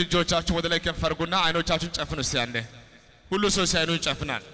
እጆቻችሁን ወደ ላይ ከፍ አድርጉና አይኖቻችሁን ጨፍኑ እስቲ አንዴ። ሁሉ ሰው ሲያይኑ ይጨፍናል።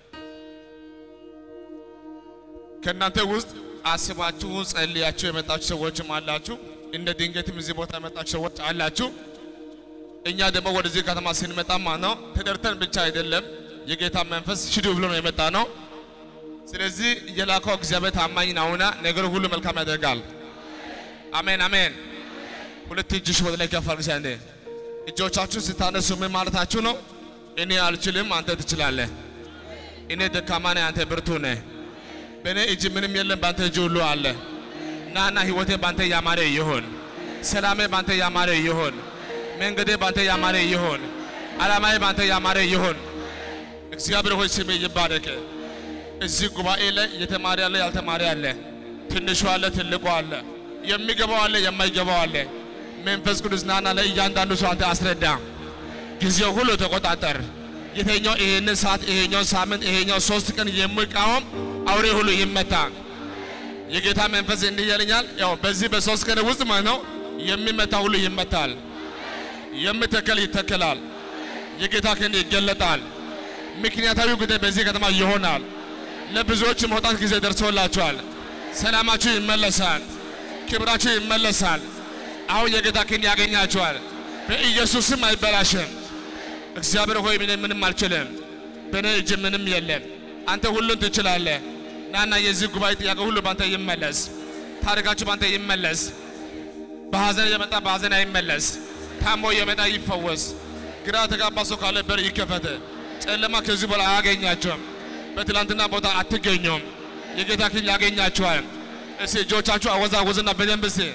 ከእናንተ ውስጥ አስባችሁ ጸልያችሁ የመጣችሁ ሰዎችም አላችሁ። እንደ ድንገትም እዚህ ቦታ የመጣችሁ ሰዎች አላችሁ። እኛ ደግሞ ወደዚህ ከተማ ስንመጣ ማለት ነው ተደርተን ብቻ አይደለም፣ የጌታ መንፈስ ሽዱ ብሎ ነው የመጣ ነው። ስለዚህ የላከው እግዚአብሔር ታማኝ ነውና ነገር ሁሉ መልካም ያደርጋል። አሜን አሜን። ሁለት እጅሽ ወደ ላይ ከፍ አድርጉ። አንዴ እጆቻችሁ ስታነሱ ምን ማለታችሁ ነው? እኔ አልችልም፣ አንተ ትችላለህ። እኔ ደካማ ነኝ፣ አንተ ብርቱ ነህ። በእኔ እጅ ምንም የለም፣ በአንተ እጅ ሁሉ አለ። ናና ህይወቴ ባንተ ያማረ ይሁን፣ ሰላሜ ባንተ ያማረ ይሁን፣ መንገዴ ባንተ ያማረ ይሁን፣ ዓላማዬ ባንተ ያማረ ይሁን። እግዚአብሔር ሆይ ስሜ ይባረክ። እዚህ ጉባኤ ላይ የተማረ አለ፣ ያልተማረ አለ፣ ትንሹ አለ፣ ትልቁ አለ፣ የሚገባው አለ፣ የማይገባው አለ። መንፈስ ቅዱስ ናና ለእያንዳንዱ ሰው አንተ አስረዳ። ጊዜው ሁሉ ተቆጣጠር። የተኛው ይሄንን ሰዓት ይሄኛው ሳምንት ይሄኛው ሶስት ቀን የሚቃወም አውሬ ሁሉ ይመታ። የጌታ መንፈስ እንዲህ ይለኛል። ያው በዚህ በሶስት ቀን ውስጥ ማለት ነው የሚመታ ሁሉ ይመታል፣ የሚተከል ይተከላል፣ የጌታ ክንድ ይገለጣል። ምክንያታዊ ጉዳይ በዚህ ከተማ ይሆናል። ለብዙዎች መውጣት ጊዜ ደርሶላቸዋል። ሰላማችሁ ይመለሳል፣ ክብራችሁ ይመለሳል። አሁን የጌታ ክንድ ያገኛቸዋል። በኢየሱስም አይበላሽም። እግዚአብሔር ሆይ እኔ ምንም አልችልም፣ በእኔ እጅ ምንም የለም። አንተ ሁሉን ትችላለህ። ናና የዚህ ጉባኤ ጥያቄ ሁሉ ባንተ ይመለስ። ታሪካችሁ ባንተ ይመለስ። በሐዘን የመጣ በሐዘን አይመለስ። ታሞ የመጣ ይፈወስ። ግራ ተጋባ ሰው ካለ በር ይከፈት። ጨለማ ከዚህ በኋላ አያገኛቸውም። በትላንትና ቦታ አትገኙም። የጌታ ክንድ ያገኛቸዋል። እስቲ እጆቻችሁ አወዛወዝና በደንብ እስቲ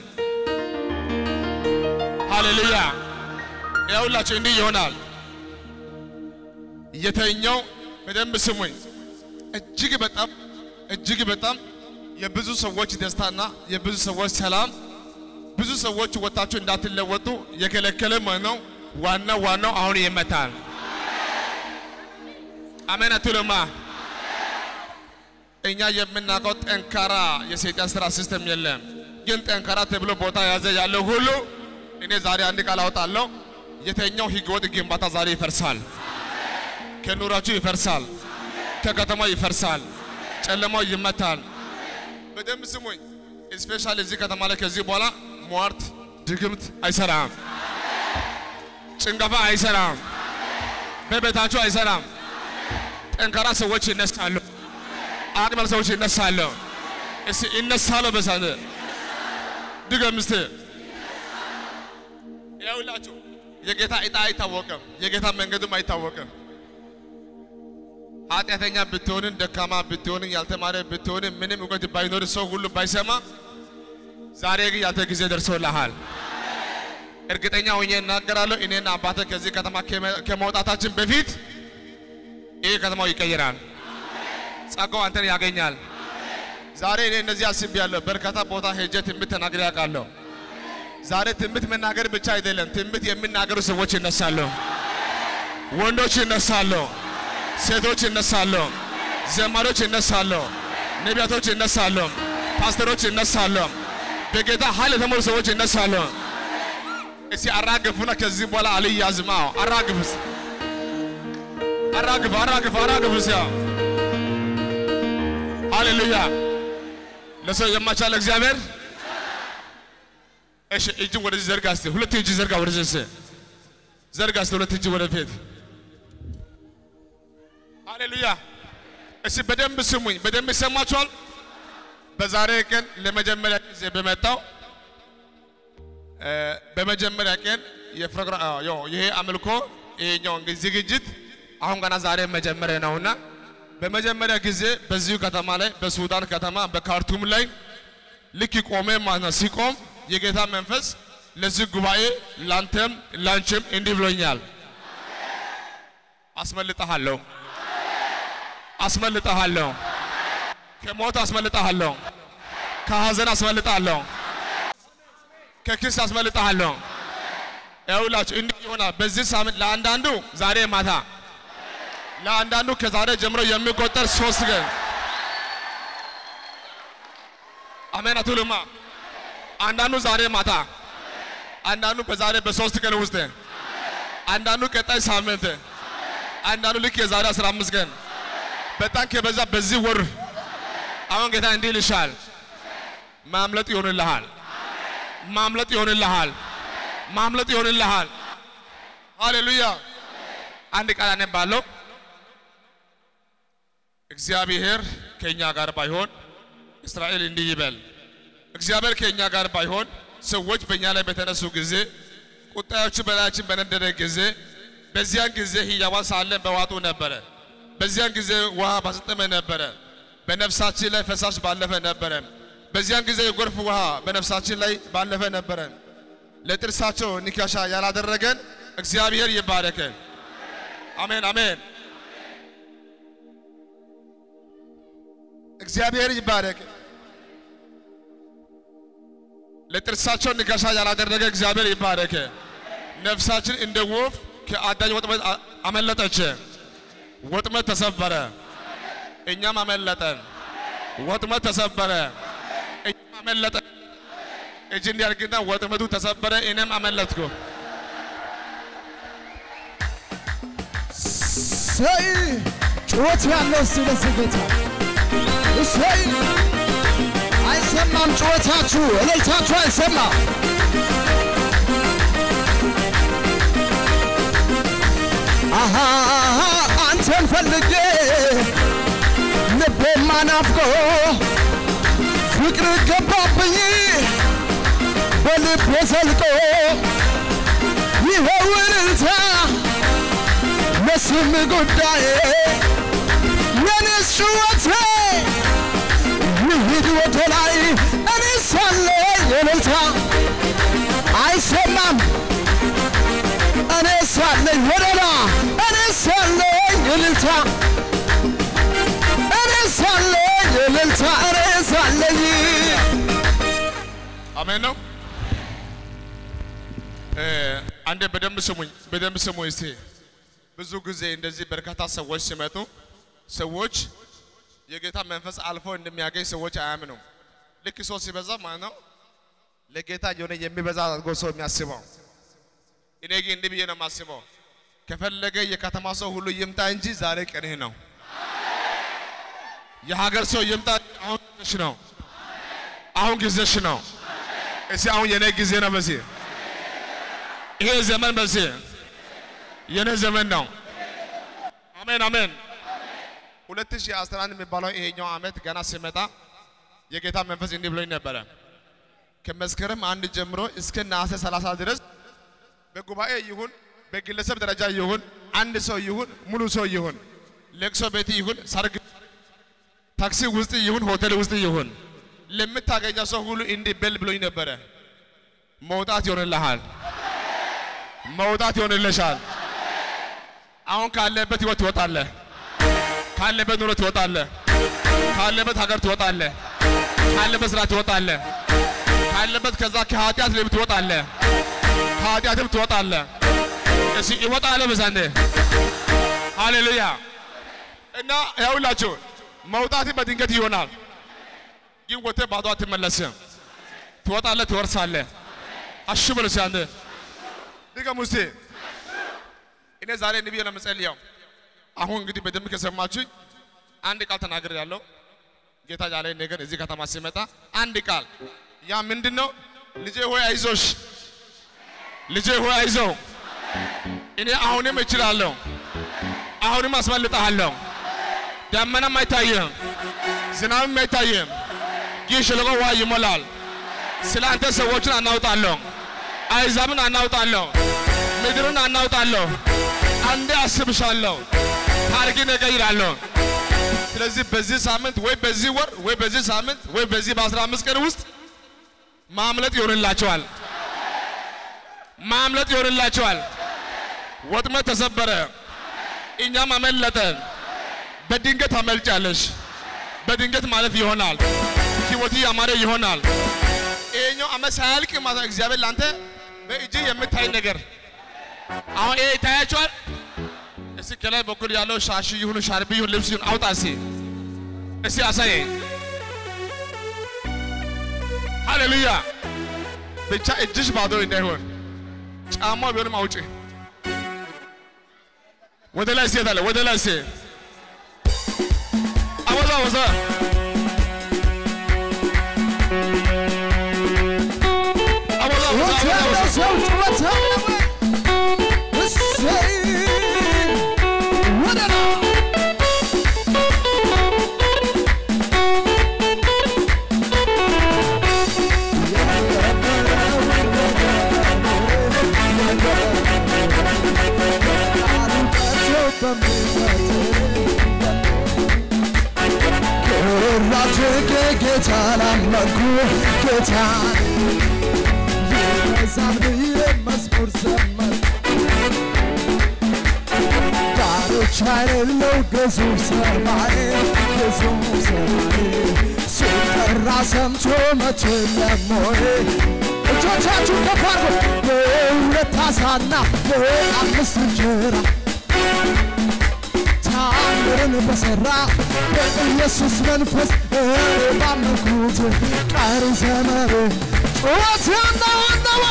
ሃሌሉያ። ያውላችሁ እንዲህ ይሆናል። የተኛው በደንብ ስሙኝ። እጅግ በጣም እጅግ በጣም የብዙ ሰዎች ደስታና የብዙ ሰዎች ሰላም ብዙ ሰዎች ወጣችሁ እንዳትለወጡ የከለከለ ማለት ነው። ዋናው ዋናው አሁን ይመታል። አሜን አትሉማ? እኛ የምናውቀው ጠንካራ የሰይጣን ስራ ሲስተም የለም። ግን ጠንካራ ተብሎ ቦታ ያዘ ያለው ሁሉ እኔ ዛሬ አንድ ቃል አወጣለሁ። የተኛው ህገወጥ ግንባታ ዛሬ ይፈርሳል። ከኑራችሁ ይፈርሳል። ከከተማው ይፈርሳል። ጨለማው ይመታል። በደንብ ስሙኝ። ስፔሻሊ እዚህ ከተማ ላይ ከዚህ በኋላ ሟርት፣ ድግምት አይሰራም። ጭንገፋ አይሰራም። በቤታችሁ አይሰራም። ጠንካራ ሰዎች ይነሳሉ። አቅመል ሰዎች ይነሳሉ። እስቲ ይነሳሉ። በሳነ ድገም እስቲ ያውላችሁ የጌታ ዕጣ አይታወቅም። የጌታ መንገድም አይታወቅም። ኃጢአተኛ ብትሆንን ደካማ ብትሆንን ያልተማረ ብትሆንን ምንም እውቀት ባይኖር ሰው ሁሉ ባይሰማ ዛሬ ግን ያንተ ጊዜ ደርሶልሃል። እርግጠኛ ሆኜ እናገራለሁ። እኔና አባተ ከዚህ ከተማ ከመውጣታችን በፊት ይህ ከተማው ይቀይራል። ጸጋው አንተን ያገኛል። ዛሬ እኔ እነዚህ አስቤያለሁ። በርካታ ቦታ ሄጄ ትንቢት ተናግሬ ያውቃለሁ። ዛሬ ትንቢት መናገር ብቻ አይደለም፣ ትንቢት የሚናገሩ ሰዎች ይነሳሉ፣ ወንዶች ይነሳሉ፣ ሴቶች ይነሳሉ፣ ዘማሪዎች ይነሳሉ፣ ነቢያቶች ይነሳሉ፣ ፓስተሮች ይነሳሉ፣ በጌታ ኃይል የተሞሉ ሰዎች ይነሳሉ። እስቲ አራግፉና ከዚህ በኋላ አልያዝም። አዎ አራግፉ፣ አራግፉ፣ አራግፉ፣ አራግፉ። ሲያ ሃሌሉያ! ለሰው የማይቻል እግዚአብሔር እሺ እጅ ወደዚህ ዘርጋ እስቲ። ሁለት እጅ ዘርጋ ወደዚህ እስቲ ዘርጋ እስቲ። ሁለት እጅ ወደፊት። ሃሌሉያ። እስቲ በደንብ ስሙኝ፣ በደንብ ይሰማችኋል። በዛሬ ቀን ለመጀመሪያ ጊዜ በመጣው በመጀመሪያ ቀን የፕሮግራም ይሄ አምልኮ ይሄኛው እንግዲህ ዝግጅት አሁን ገና ዛሬ መጀመሪያ ነውና በመጀመሪያ ጊዜ በዚሁ ከተማ ላይ በሱዳን ከተማ በካርቱም ላይ ልክ ቆሜ ማለት ነው ሲቆም የጌታ መንፈስ ለዚህ ጉባኤ ላንተም ላንቺም እንዲህ ብሎኛል። አስመልጠሃለሁ፣ አስመልጠሃለሁ፣ ከሞት አስመልጠሃለሁ፣ ከሐዘን አስመልጠሃለሁ፣ ከክስ አስመልጠሃለሁ። ይኸውላችሁ እንዲህ ይሆናል። በዚህ ሳምንት ለአንዳንዱ ዛሬ ማታ፣ ለአንዳንዱ ከዛሬ ጀምሮ የሚቆጠር ሶስት ቀን አሜን አትሉማ? አንዳንዱ ዛሬ ማታ፣ አንዳንዱ በዛሬ በሶስት ቀን ውስጥ አንዳንዱ ቀጣይ ሳምንት፣ አንዳንዱ ልክ የዛሬ 15 ቀን በጣም ከበዛ በዚህ ወር አሁን ጌታ እንዲህ ይልሻል፣ ማምለጥ ይሆንልሃል፣ ማምለጥ ይሆንልሃል፣ ማምለጥ ይሆንልሃል። ሃሌሉያ። አንድ ቃል አነባለሁ። እግዚአብሔር ከእኛ ጋር ባይሆን እስራኤል እንዲህ ይበል፣ እግዚአብሔር ከእኛ ጋር ባይሆን ሰዎች በእኛ ላይ በተነሱ ጊዜ ቁጣዮቹ በላያችን በነደደ ጊዜ በዚያን ጊዜ ሕያዋን ሳለን በዋጡ ነበረ። በዚያን ጊዜ ውሃ ባሰጠመ ነበረ። በነፍሳችን ላይ ፈሳሽ ባለፈ ነበረ። በዚያን ጊዜ የጎርፍ ውሃ በነፍሳችን ላይ ባለፈ ነበረ። ለጥርሳቸው ንካሻ ያላደረገን እግዚአብሔር ይባረከን። አሜን አሜን። እግዚአብሔር ይባረክ። ለጥርሳቸው ንካሻ ያላደረገ እግዚአብሔር ይባረክ። ነፍሳችን እንደ ወፍ ከአዳኝ ወጥመድ አ- አመለጠች። ወጥመድ ተሰበረ፣ እኛም አመለጠን። ወጥመድ ተሰበረ፣ እኛም አመለጠን። እጅ እንዲያርግና ወጥመዱ ተሰበረ፣ እኔም አመለጥኩ። እሰይ ጩኸት ያለው እስቲ ለዚህ ጌታ እሰይ አይሰማም ጩኸታችሁ እልልታችሁ አይሰማም አሃ አንተን ፈልጌ ልቤማ ናፍቆ ፍቅር ገባብኝ በልቤ ዘልቆ ይኸው እልልታ ለስም ጉዳይ የኔስ ጩኸቴ ይሂድ ወደ ላይ እኔ ሳለ የእልልታ አይሰማም እኔ ሳለኝ ወደላ እኔ ሳለኝ እልልታ እኔ ሳለኝ እልልታ እኔ ሳለኝ አሜን ነው። እ፣ አንዴ በደንብ ስሙኝ፣ በደንብ ስሙኝ እስቲ። ብዙ ጊዜ እንደዚህ በርካታ ሰዎች ሲመጡ ሰዎች የጌታ መንፈስ አልፎ እንደሚያገኝ ሰዎች አያምኑም። ልክ ሰው ሲበዛ ማለት ነው ለጌታ የሆነ የሚበዛ አድርጎ ሰው የሚያስበው። እኔ ግን እንዲህ ብዬ ነው የማስበው፣ ከፈለገ የከተማ ሰው ሁሉ ይምጣ እንጂ ዛሬ ቀንህ ነው። የሀገር ሰው ይምጣ፣ አሁን ጊዜሽ ነው። አሁን ጊዜሽ ነው። እስቲ አሁን የኔ ጊዜ ነው። በዚህ ይሄ ዘመን በዚህ የኔ ዘመን ነው። አሜን አሜን። 2011 የሚባለው ይሄኛው ዓመት ገና ሲመጣ የጌታ መንፈስ እንዲህ ብሎኝ ነበረ። ከመስከረም አንድ ጀምሮ እስከ ነሐሴ 30 ድረስ በጉባኤ ይሁን በግለሰብ ደረጃ ይሁን አንድ ሰው ይሁን ሙሉ ሰው ይሁን ለቅሶ ቤት ይሁን ሰርግ ታክሲ ውስጥ ይሁን ሆቴል ውስጥ ይሁን ለምታገኘው ሰው ሁሉ እንዲህ በል ብሎኝ ነበረ። መውጣት ይሆንልሃል፣ መውጣት ይሆንልሻል። አሁን ካለበት ህይወት ትወጣለህ፣ ካለበት ኑሮ ትወጣለህ፣ ካለበት ሀገር ትወጣለህ፣ ካለበት ስራ ትወጣለህ፣ ካለበት ከዛ ከኃጢአት ልብ ትወጣለህ፣ ከኃጢአትም ትወጣለህ። እሺ ይወጣል በዛንዴ ሃሌሉያ። እና ያውላችሁ መውጣት በድንገት ይሆናል። ግን ወጥተህ ባዶ አትመለስም። ትወጣለህ፣ ትወርሳለህ። አሹ በሉ እስኪ አንተ ድገሙ እስቲ። እኔ ዛሬ እንዲህ ብዬ ነው የምጸልየው። አሁን እንግዲህ በደንብ ከሰማችሁኝ አንድ ቃል ተናግር ያለው ጌታ ያለኝ ነገር እዚህ ከተማ ሲመጣ አንድ ቃል ያ ምንድን ነው? ልጄ ሆይ አይዞሽ፣ ልጄ ሆይ አይዞ፣ እኔ አሁንም እችላለሁ፣ አሁንም አስመልጠሃለሁ። ደመናም አይታይም፣ ዝናብም አይታይም፣ ይህ ሸለቆ ውሃ ይሞላል። ስለ አንተ ሰዎችን አናውጣለሁ፣ አይዛብን አናውጣለሁ፣ ምድርን አናውጣለሁ። አንዴ አስብሻለሁ፣ ታሪክን እቀይራለሁ። ስለዚህ በዚህ ሳምንት ወይ በዚህ ወር ወይ በዚህ ሳምንት ወይ በዚህ በአስራ አምስት ቀን ውስጥ ማምለጥ ይሆንላቸዋል። ማምለጥ ይሆንላቸዋል። ወጥመድ ተሰበረ፣ እኛም አመለጠን። በድንገት አመልጫለሽ። በድንገት ማለፍ ይሆናል። ህይወት ያማረ ይሆናል። ይሄኛው ዓመት ሳያልቅ ማለት እግዚአብሔር ላንተ በእጅ የምታይ ነገር አሁን ይሄ ይታያቸዋል። እስቲ ከላይ በኩል ያለው ሻሽ ይሁን ሻርቢ ይሁን ልብስ ይሁን አውጣ እስቲ እስቲ አሳየ። ሃሌሉያ። ብቻ እጅሽ ባዶ እንዳይሆን ጫማው ቢሆንም አውጪ። ወደ ላይ ሴት አለ ወደ ላይ ሴት አወዛ አወዛ አወዛ አወዛ ጩኸት ያለው አወዛ ሰው ጩኸት ያለው እሰይ ወደ ላይ ራጅጌ ጌታ ላመንኩ ጌታ የመዛም ብዬ መዝሙር ዘመር ዳሮች የሌለው ግዙፍ ሰማይ ግዙፍ ሰማይ ሲጠራ ሰምቶ መቼ ለሞይ እጆቻችሁን ከፍ አድርጉ በሁለት ዓሣና በአምስት እንጀራ ታምርን በሠራ በኢየሱስ መንፈስ እኔ ባመንኩት ቀሪ ዘመን ጩኸት ያለው አነወ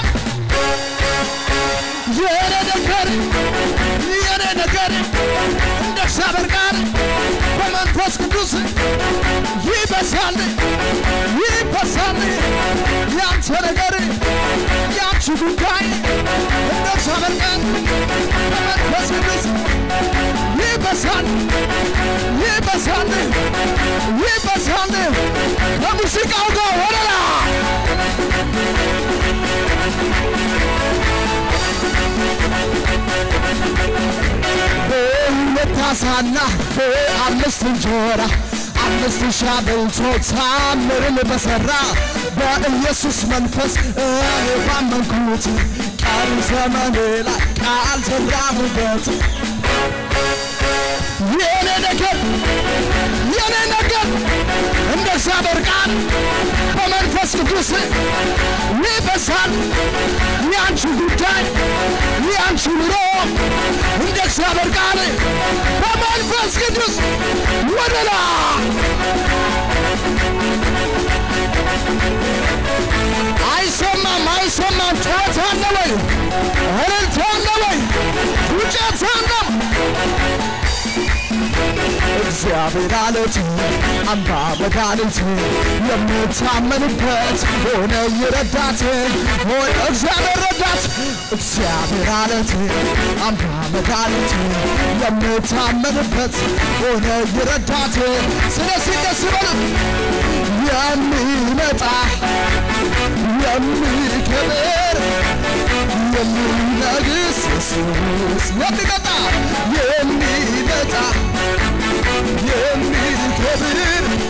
የኔ ነገር የኔ ነገር እንደ እግዚአብሔር ቃል በመንፈስ ቅዱስ ይበሳል ይበሳል ያንተ ነገር ያንቺ ጉዳይ እንደ እግዚአብሔር ቃል በመንፈስ ቅዱስ ይበሳል ይበሳል ይበሳል ከሙዚቃው ጋር ወደላ በሁለት ዓሣና በአምስት እንጀራ አምስት ሺህ አብልቶ ታምርን በሠራ በኢየሱስ መንፈስ እኔ ባመንኩት ቀሪ ዘመኔ ላይ ቃል ዘራሁበት የኔ ነገር የኔ ነገር እንደ እግዚአብሔር ቃል በመንፈስ ቅዱስ ይበሳል። ያንቺ ጉዳይ ያንቺ ኑሮ እንደ እግዚአብሔር ቃል በመንፈስ ቅዱስ ወደ ላይ አይሰማም አይሰማም። ጩኸት አለ ወይ? እልልታ አለ ወይ? ፉጨት አለ እግዚአብሔር አለት አምባ መድኃኒት የምታመንበት ሆነ ይረዳት ሆነ እግዚአብሔር ረዳት እግዚአብሔር አለት አምባ መድኃኒት የምታመንበት ሆነ ይረዳት ስለዚህ ደስ በሉ የሚመጣ የሚከብር የሚነግስ ኢየሱስ የሚመጣ የሚመጣ የሚከብር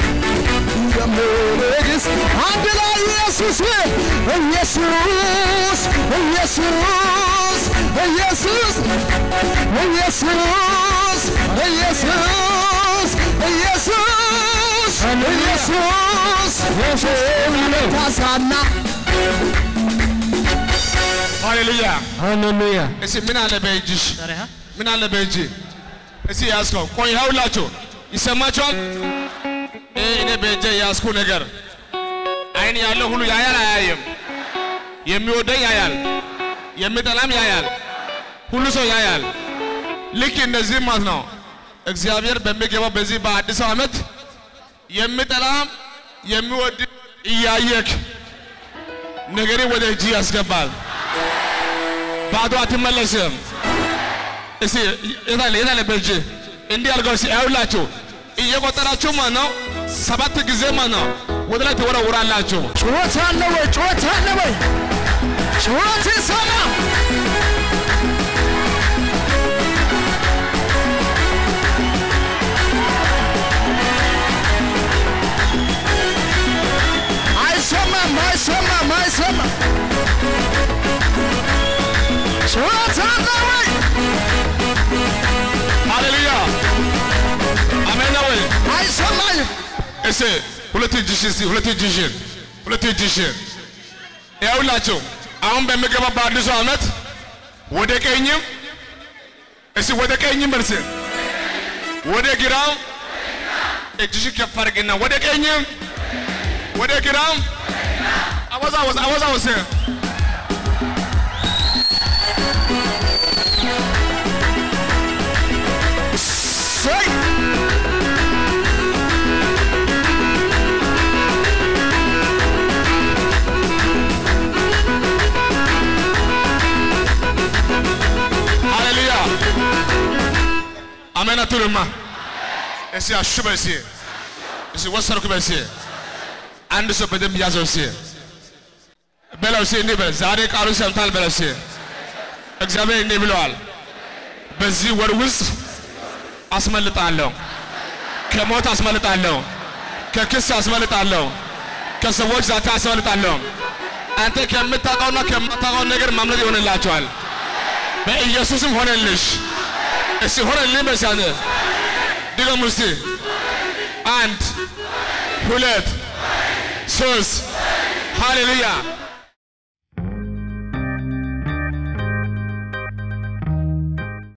የሚነግስ አንድ ላይ ኢየሱስ ኢየሱስ ኢየሱስ ኢየሱስ ኢየሱስ ኢየሱስ ኢየሱስ ኢየሱስ ታሳና ሃሌሉያ ሃሌሉያ እስቲ ምን አለ በእጅሽ ምን አለ በእጅ እስቲ ያዝከው ቆይ ይኸውላችሁ ይሰማችኋል ይህ እኔ በእጄ ያዝኩ ነገር አይን ያለው ሁሉ ያያል አያይም የሚወደኝ ያያል የሚጠላም ያያል ሁሉ ሰው ያያል ልክ እንደዚህ ማለት ነው እግዚአብሔር በሚገባው በዚህ በአዲስ ዓመት የሚጠላም የሚወድ እያየክ ነገሬ ወደ እጅ ያስገባል ባዶ አትመለስም እስቲ የታለ የታለ በእጅ እንዲህ አድርገው እስቲ ያውላችሁ እየቆጠራችሁ ማለት ነው ሰባት ጊዜ ማለት ነው ወደ ላይ ትወረውራላችሁ ጩኸት አለ ወይ? ጩኸት አለ ወይ? ጩኸት ይሰማ። አይሰማም፣ አይሰማም፣ አይሰማም። ጩኸት አለ ወይ? ሃሌሉያ አሜን ነው ወይ አይሰማኝም። እስቲ ሁለት እጅሽን እስቲ ሁለት እጅሽን ሁለት እጅሽን ያውላችሁ አሁን በሚገባ በአዲሱ ዓመት ወደ ቀኝም እስቲ ወደ ቀኝም በርስ ወደ ግራም እጅሽን ከፍ አድርግና ወደ ቀኝም ወደ ግራም አወዛወዝ አወዛወዝ አሜን አትሉማ? እስኪ አሹ በል እስኪ እስኪ ወሰድኩ በል እስኪ አንድ ሰው በደንብ ያዘው እስኪ በለው እስኪ እንዲህ በል ዛሬ ቃሉ ሰምታል በለው እስኪ እግዚአብሔር እንዲህ ብለዋል በዚህ ወር ውስጥ አስመልጣለሁ ከሞት አስመልጣለሁ ከክስ አስመልጣለሁ ከሰዎች ዛታ አስመልጣለሁ አንተ ከምታውቀውና ከማታውቀው ነገር ማምለጥ ይሆንላቸዋል በኢየሱስም ሆነልሽ እስቲ ሆነልኝ በሲያነ ድገሙ እስቲ አንድ ሁለት ሶስት ሃሌሉያ